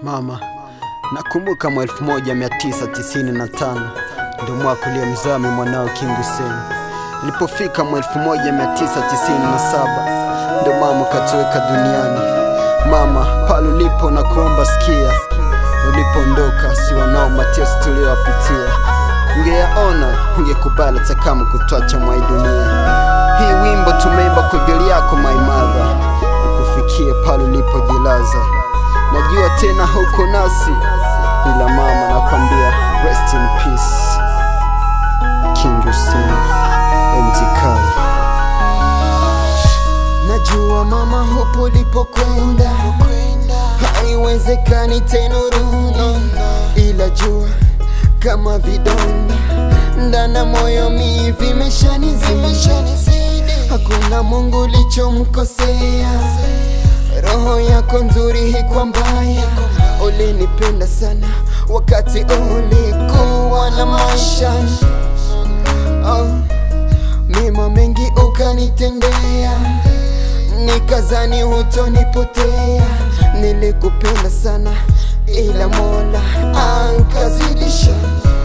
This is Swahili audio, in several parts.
Mama, nakumbuka mwa 1995 ndio mwaka uliomzami mwanao King Hussein. Ilipofika mwa 1997 ndio mama katuweka duniani. Mama, pale ulipo na kuomba sikia, ulipoondoka si wanao mateso tuliyowapitia, ungeyaona ungekubali hata kama kutwacha mwa hii dunia. Hii wimbo tumeimba kwa ajili yako my mother, ukufikie pale ulipojilaza. Najua tena huko nasi, ila mama nakwambia rest in peace. King Hussein MT Kali. Najua mama hupo ulipokwenda, haiwezekani tena urudi, ila jua kama vidonda ndana moyo mi vimeshanizidi. Hakuna Mungu ulichomkosea, roho yako nzuri hikwa mbaya. Ulinipenda sana wakati ulikuwa na maisha oh, mema mengi ukanitendea, nikazani hutonipotea. Nilikupenda sana ila Mola ankazidisha.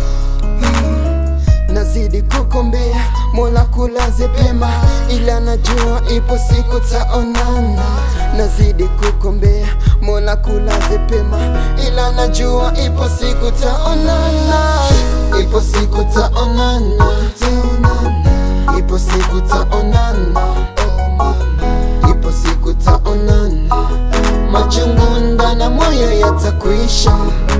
Mm, Nazidi kukombea Mola kulaze pema, ila najua ipo siku taonana. Nazidi kukombea Mola kulaze pema, ila najua ipo siku taonana. Ipo siku taonana, taonana. Ipo siku taonana, oh mama. Ipo siku taonana, machungu ndana moyo yatakwisha.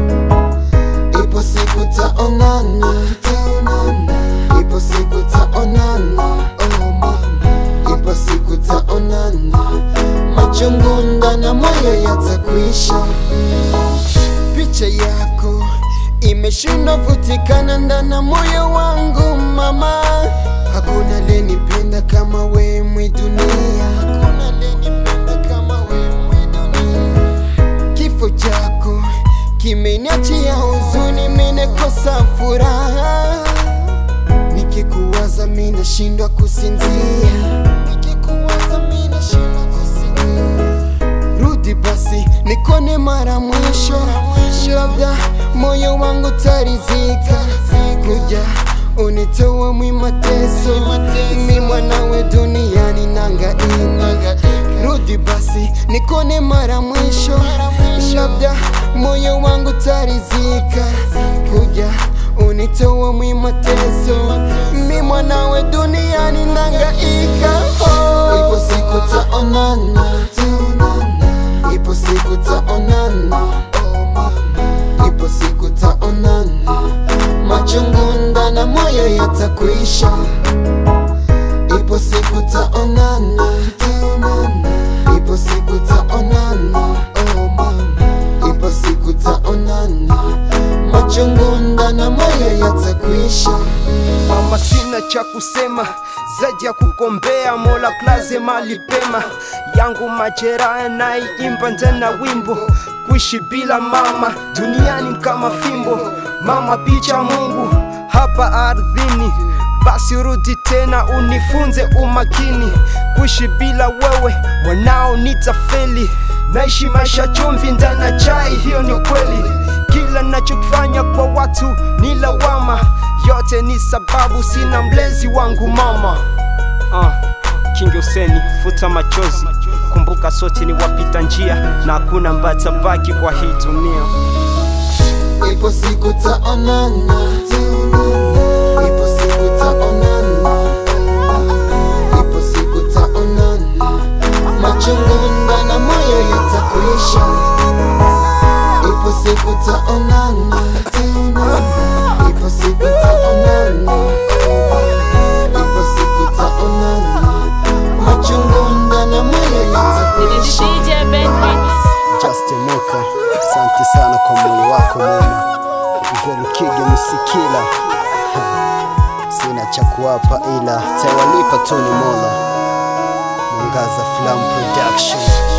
Ipo siku taonana, taonana. Ipo siku taonana, oh mama. Ipo siku taonana, machungu ndana moyo yatakwisha. Picha yako imeshindwa vutikana ndana moyo wangu mama, hakuna lenipenda kama we mwi dunia, hakuna lenipenda kama we mwi dunia. Kifo chako kimeniachia huzuni, minekosa furaha, nikikuwaza minashindwa kusinzia, nikikuwaza minashindwa kusinzia rudi basi nikone mara mwisho, labda moyo wangu tarizika, kuja unitoe mwi mateso, mi mwanawe duniani nangaika. Rudi basi nikone mara mwisho, labda moyo wangu tarizika, kuja unitoe mwi mateso, mi mwanawe duniani nangaika. Oh. Ipo siku taonana, taonana. Ipo siku taonana, oh mama. Ipo siku taonana, machungu ndana moyo yatakwisha. Ipo siku taonana, taonana. Ipo siku taonana, oh mama. Ipo siku taonana, machungu ndana moyo yatakwisha. Mama, sina cha kusema zaidi ya kukombea Mola klaze mali pema yangu majeraha naiimba ndana wimbo kuishi bila mama duniani kama fimbo mama picha Mungu hapa ardhini basi rudi tena unifunze umakini kuishi bila wewe mwanao nitafeli naishi maisha chumvi ndana chai hiyo ni kweli kila nachokifanya kwa watu ni lawama yote ni sababu sina mlezi wangu mama uh, King Hussein futa machozi kumbuka sote ni wapita njia na hakuna ambaye atabaki kwa hii dunia Ipo siku taonana, taonana. Ipo siku taonana, ipo siku taonana. Machungu ndana moyo yatakwisha. Ipo siku taonana, taonana. Ipo siku taonana, ipo siku taonana. Machungu ndana moyo yatakwisha. DJ Ben Beats. Justin Moka, asante sana kwa moyo wako mwema. Velukige Musikila, sina cha kuwapa ila tawalipa tu ni Mola. Mwangaza Film Production.